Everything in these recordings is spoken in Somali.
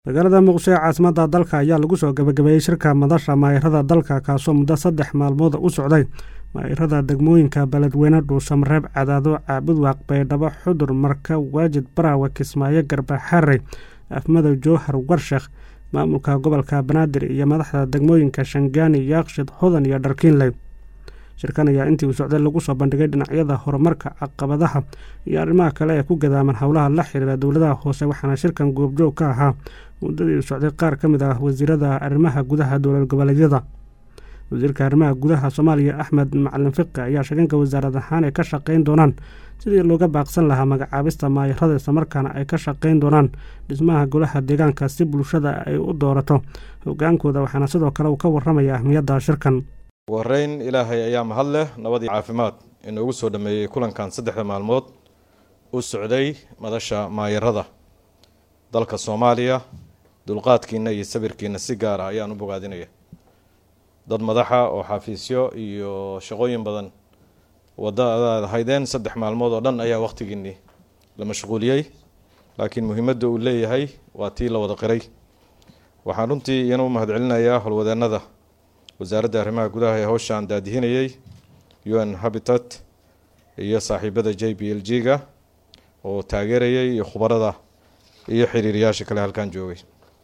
magaalada muqdisho ee caasimadda dalka ayaa lagu soo gabagabeeyey shirka madasha maayirada dalka kaasoo muddo saddex maalmood u socday maayirada degmooyinka beledweyne dhuusamareeb cadaado caabudwaaq baydhabo xudur marka waajid baraawe kismaayo garbaxarey afmadow jowhar warshakh maamulka gobolka banaadir iyo madaxda degmooyinka shangaani yaaqshid hodan iyo dharkiinley shirkan ayaa intii uu socday lagu soo bandhigay dhinacyada horumarka caqabadaha iyo arrimaha kale ee ku gadaaman howlaha la xiriira dowladaha hoose waxaana shirkan goobjoog ka ahaa muddadii uu socday qaar ka mid ah wasiirada arrimaha gudaha dowlad goboleedyada wasiirka arrimaha gudaha soomaaliya axmed macalin fiqi ayaa sheeganka wasaarad ahaan ay ka shaqayn doonaan sidii looga baaqsan lahaa magacaabista maayirada islamarkaana ay ka shaqayn doonaan dhismaha golaha deegaanka si bulshada ay u doorato hogaankooda waxaana sidoo kale uu ka waramaya ahmiyadda shirkan ugu horeyn ilaahay ayaa mahad leh nabad iyo caafimaad inoogu soo dhameeyey kulankan saddexda maalmood u socday madasha maayirada dalka soomaaliya dulqaadkiina iyo sabirkiina si gaar ah ayaan u bogaadinaya dad madaxa oo xafiisyo iyo shaqooyin badan wadadaad haydeen saddex maalmood oo dhan ayaa wakhtigiinii la mashquuliyey laakiin muhiimadda uu leeyahay waa tii la wada qiray waxaan runtii iyana u mahadcelinayaa howlwadeenada wasaaradda arrimaha gudaha ee howshaan daadihinayay u n habitat iyo saaxiibada j b l g ga oo taageerayay iyo khubarada iyo xiriiriyaasha kale halkan joogay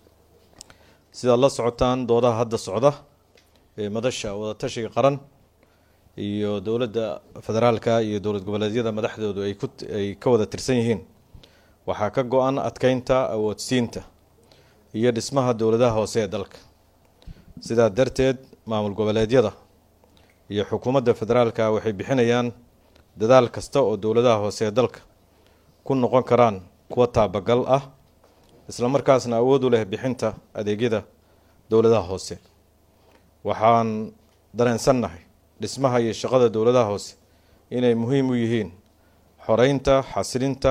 sidaad la socotaan doodaha hadda socda ee madasha wadatashiga qaran iyo dowladda federaalka iyo dowlad goboleedyada madaxdoodu ay ku ay ka wada tirsan yihiin waxaa ka go-an adkeynta awoodsiinta iyo dhismaha dowladaha hoose ee dalka sidaa darteed maamul goboleedyada iyo xukuumadda federaalka waxay bixinayaan dadaal kasta oo dowladaha hoose ee dalka ku noqon karaan kuwa taabagal ah islamarkaasna awood u leh bixinta adeegyada dowladaha hoose waxaan dareensannahay dhismaha iyo shaqada dowladaha hoose inay muhiim u yihiin xoreynta xasilinta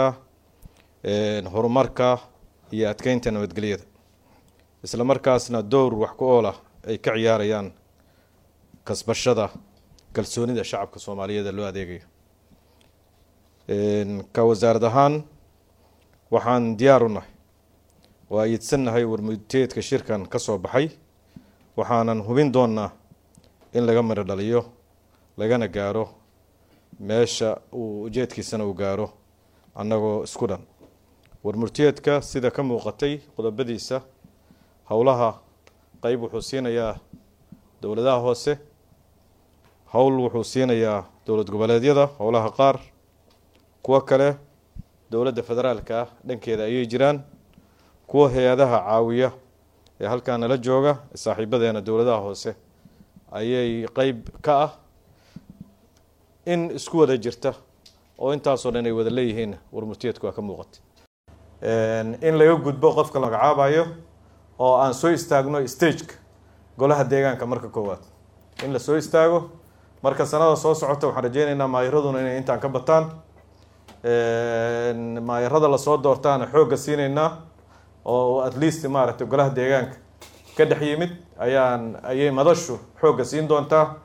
horumarka iyo adkeynta nabadgelyada isla markaasna dowr wax ku ool ah ay ka ciyaarayaan kasbashada kalsoonida shacabka soomaaliyeed ee loo adeegayo ka wasaarad ahaan waxaan diyaar u nahay oo ayidsannahay warmudteedka shirkan ka soo baxay waxaanan hubin doonnaa in laga miro dhaliyo lagana gaaro meesha uu ujeedkiisana uu gaaro annagoo isku dhan warmurteedka sida ka muuqatay qodobadiisa howlaha qeyb wuxuu siinayaa dowladaha hoose howl wuxuu siinayaa dowlad goboleedyada howlaha qaar kuwo kale dowladda federaalka ah dhankeeda ayay jiraan kuwa hay-adaha caawiya ee halkaa nala jooga saaxiibadeena dowladaha hoose ayay qeyb ka ah in isku wada jirta oo intaasoo dhan ay wada leeyihiin warmurteedku waa ka muuqata in laga gudbo qofka la magacaabayo oo aan soo istaagno stageka golaha deegaanka marka koowaad in la soo istaago marka sanada soo socota waxaan rajeyneynaa maayiraduna inay intaan ka bataan maayirada lasoo doortaana xoogga siineynaa oo at least maaragtay golaha deegaanka ka dhex yimid ayaan ayay madashu xoogga siin doontaa